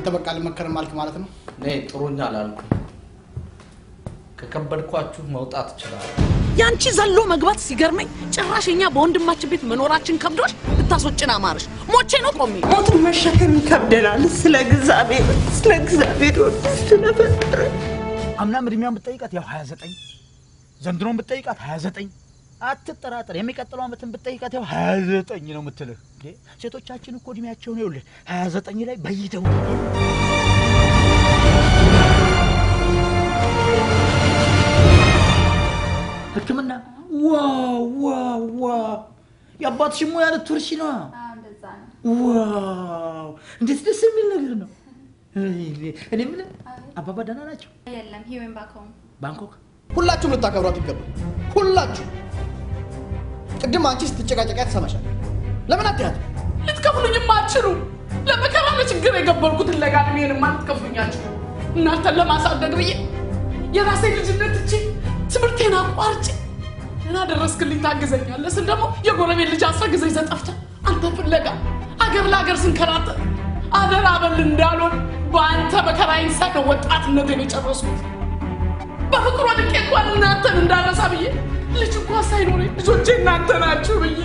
በቃ አልመከርም አልክ ማለት ነው። እኔ ጥሩኛ አላልኩም። ከከበድኳችሁ መውጣት እችላለሁ። ያንቺ ዘሎ መግባት ሲገርመኝ ጭራሽ እኛ በወንድማችን ቤት መኖራችን ከብዶሽ ብታስወጭን አማረሽ። ሞቼ ነው ቆሜ ሞትን መሸከም ይከብደናል። ስለ እግዚአብሔር ስለ እግዚአብሔር ወድ ስለፈጠረ አምናም እድሜዋን ብትጠይቃት ያው 29 ዘንድሮን ብትጠይቃት 29 አትጠራጠር። የሚቀጥለው ዓመትን ብትጠይቃት ያው 29 ነው የምትልህ። እንዴ ሴቶቻችን እኮ እድሜያቸውን ይኸውልህ 29 ላይ በይተው ሕክምና ዋው ዋው ዋው የአባትሽ ሙያ ልትወርሺ ነው። ዋው እንዴት ደስ የሚል ነገር ነው። እኔ የምልህ አባባ ደህና ናቸው? የለም ሂዌን ባክ ሆም ባንኮክ ሁላችሁም ልታከብሯት ይገባል። ሁላችሁ ቅድም አንቺ ስትጨቃጨቂያ ትሰማሻል። ለምን አትያት? ልትከፍሉኝማ አትችሉም። ለመከራ ለችግር የገበርኩትን ለጋድሜንማ ልትከፍሉኛችሁ እናንተን ለማሳደግ ብዬ የራሴ ልጅነት እቺ ትምህርቴን አቋርጬ እና ደረስክልኝ ታግዘኛለህ ስል ደግሞ የጎረቤት ልጅ አስረግዘኝ ዘጠፍተ አንተ ፍለጋ አገር ለአገር ስንከራተት አደራ በል እንዳልሆን በአንተ መከራዬን ሳይ ነው ወጣትነቴን የጨረስኩት። በፍቅር ወድቄ እንኳን እናንተን እንዳረሳ ብዬ ልጅ እንኳን ሳይኖረኝ ልጆቼ እናንተ ናችሁ ብዬ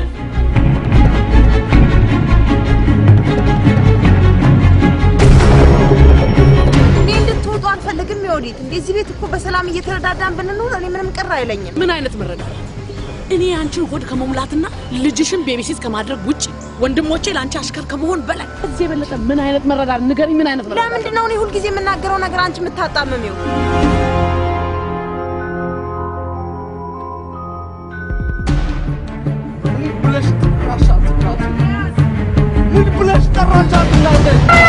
እንዴ እንድትወጡ አልፈልግም። የወዴት እንዴ እዚህ ቤት እኮ በሰላም እየተረዳዳን ብንኖር እኔ ምንም ቅር አይለኝም። ምን አይነት መረዳዳት? እኔ የአንቺን ሆድ ከመሙላትና ልጅሽን ቤቢሲት ከማድረግ ውጭ ወንድሞቼ ለአንቺ አሽከር ከመሆን በላይ እዚህ የበለጠ ምን አይነት መረዳት ንገሪኝ። ምን አይነት መረዳዳት? ለምንድን ነው እኔ ሁልጊዜ የምናገረው ነገር አንቺ የምታጣምሚው? ብለሽ ጠራሻት? ምን ብለሽ ጠራሻት? እናንተ